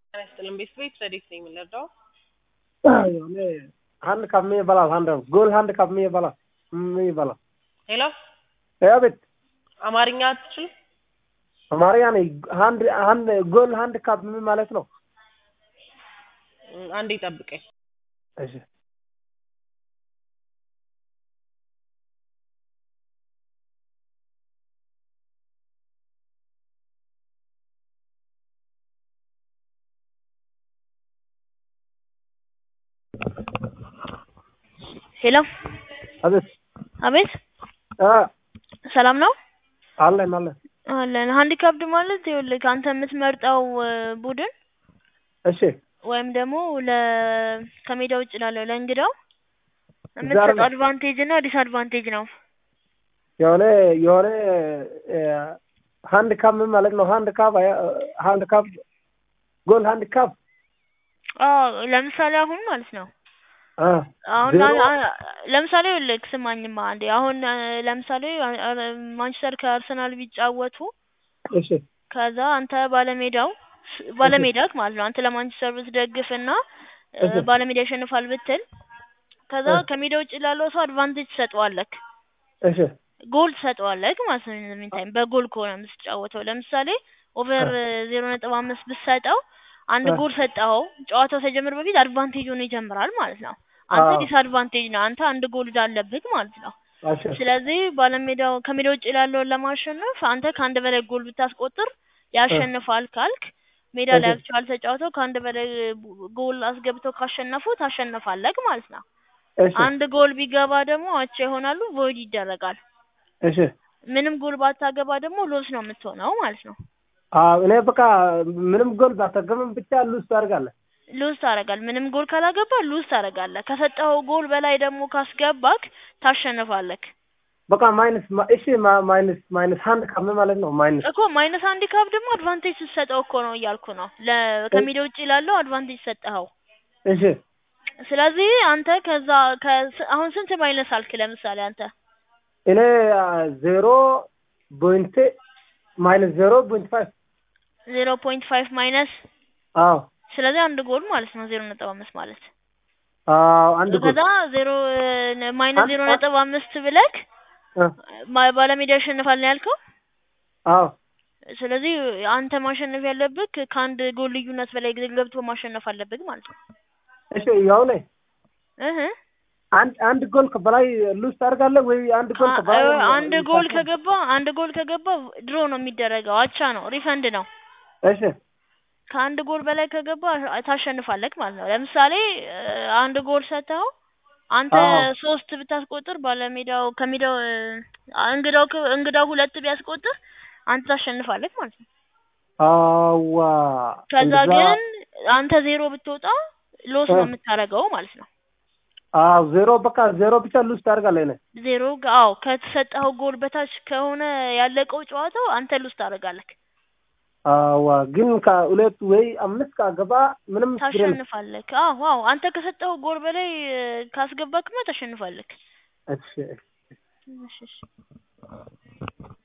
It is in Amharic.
ጤና ይስጥልን ቤተሰቦች ረዴት ነኝ የምንረዳው የሆነ ሀንድ ካፕ ምን ይባላል? ሀንድ ጎል ሀንድ ካፕ ምን ይባላል? ምን ይባላል? ሄሎ አቤት አማርኛ አትችልም? አማርኛ ነኝ። ሀንድ ሀንድ ጎል ሀንድ ካፕ ምን ማለት ነው? እም፣ አንዴ ጠብቀኝ። እሺ ሄሎ አቤት አቤት አ ሰላም ነው አለን አለን አለን ሃንዲካፕድ ማለት ይኸውልህ አንተ የምትመርጠው እ፣ ቡድን እሺ ወይም ደግሞ ለ ከሜዳ ውጭ ላለው ለእንግዳው ዛሬ የምትሰጠው ነው። አድቫንቴጅ እና ዲስአድቫንቴጅ ነው። የሆነ የሆነ ሀንድ ካፕ ምን ማለት ነው? ሀንድ ካፕ ሀንድ ካፕ ጎል ሀንድ ካፕ አዎ ለምሳሌ አሁን ማለት ነው አ አሁን ዜሮ አ- አ- ለምሳሌ ይኸውልህ ስማኝማ አንዴ አሁን አ፣ ለምሳሌ አ- አ- ማንቸስተር ከአርሰናል ቢጫወቱ እሺ ከዛ አንተ ባለሜዳው ስ- ባለሜዳክ ማለት ነው አንተ ለማንቸስተር ብትደግፍና እ፣ እሺ ባለሜዳ ያሸንፋል ብትል ከዛ እ፣ ከሜዳ ውጭ ላለው ሰው አድቫንቴጅ ትሰጠዋለክ እሺ ጎል ትሰጠዋለክ ማለት ነው። ኢን ታይም በጎል ከሆነ የምትጫወተው ለምሳሌ ኦቨር እ፣ ዜሮ ነጥብ አምስት ብትሰጠው አንድ እ፣ ጎል ሰጠኸው ጨዋታው ሳይጀምር በፊት አድቫንቴጅ ሆኖ ይጀምራል ማለት ነው። አንተ አዎ ዲስአድቫንቴጅ ነው። አንተ አንድ ጎል አለብህ ማለት ነው። እሺ ስለዚህ ባለሜዳው ከሜዳ ውጭ ላለውን ለማሸነፍ አንተ ከአንድ በላይ ጎል ብታስቆጥር እ፣ ያሸንፋል ካልክ ሜዳ እሺ ላይ አክቹዋል ተጫውተው ከአንድ በላይ ቡ- ጎል አስገብተው ካሸነፉ ታሸንፋለህ ማለት ነው። እሺ አንድ ጎል ቢገባ ደግሞ አቻ ይሆናሉ፣ ቮይድ ይደረጋል። እሺ ምንም ጎል ባታገባ ደግሞ ሎስ ነው የምትሆነው ማለት ነው። አዎ እኔ በቃ ምንም ጎል ባታገባም ብቻ ሉዝ ታደርጋለህ። ሉዝ ታደርጋለህ። ምንም ጎል ካላገባ ሉዝ ታደርጋለህ። ከሰጠኸው ጎል በላይ ደግሞ ካስገባክ ታሸንፋለክ በቃ ማይነስ ማ- እሺ ማ- ማይነስ ማይነስ ሀንድ ካፕ ምን ማለት ነው? ማይነስ እኮ ማይነስ አንድ ካፕ ደግሞ አድቫንቴጅ ስትሰጠው እኮ ነው እያልኩ ነው። ለ ከሜዳ ውጭ ላለው አድቫንቴጅ ሰጠኸው። እሺ ስለዚህ አንተ ከዛ ከ- አሁን ስንት ማይነስ አልክ? ለምሳሌ አንተ እኔ ዜሮ ፖይንት ማይነስ ዜሮ ፖይንት ፋይቭ ዜሮ ፖይንት ፋይቭ ማይነስ አዎ ስለዚህ አንድ ጎል ማለት ነው ዜሮ ነጥብ አምስት ማለት አዎ አንድ ጎል ከዛ ዜሮ ማይነስ አንድ ዜሮ አንድ ነጥብ አምስት ብለክ እ፣ ማ- ባለሜዳ ያሸንፋል ነው ያልከው። አዎ ስለዚህ አንተ ማሸነፍ ያለብህ ከአንድ ጎል ልዩነት በላይ ጊዜ ገብቶ ማሸነፍ አለብህ ማለት ነው። እሺ የሆነ እህ አንድ አንድ ጎል በላይ ሉዝ ታደርጋለህ ወይ አንድ ጎል አ- በላይ እ- አንድ ጎል ታሸንፍ- ከገባ አንድ ጎል ከገባ ድሮ ነው የሚደረገው፣ አቻ ነው፣ ሪፈንድ ነው። እሺ ከአንድ ጎል በላይ ከገባ ታሸንፋለህ ማለት ነው። ለምሳሌ እ፣ አንድ ጎል ሰጥተኸው አንተ አዎ ሶስት ብታስቆጥር ባለሜዳው ከሜዳው እ፣ እንግዳው ከ- እንግዳው ሁለት ቢያስቆጥር አንተ ታሸንፋለህ ማለት ነው። አዋ ከዛ እንደዛ ግን አንተ ዜሮ ብትወጣ ሎስ እ፣ ነው የምታደርገው ማለት ነው። አዎ ዜሮ በቃ ዜሮ ብቻ ሉዝ ታደርጋለህ እኔ ዜሮ ጋ- አዎ ከተሰጠኸው ጎል በታች ከሆነ ያለቀው ጨዋታው አንተ ሉስ ታደርጋለህ፣ አዋ ግን ከሁለት ወይ አምስት ካገባ ምንም ችግር የለም። ታሸንፋለህ። አዎ አዎ አንተ ከሰጠኸው ጎል በላይ እ፣ ካስገባክማ ታሸንፋለህ። እሺ እሺ እሺ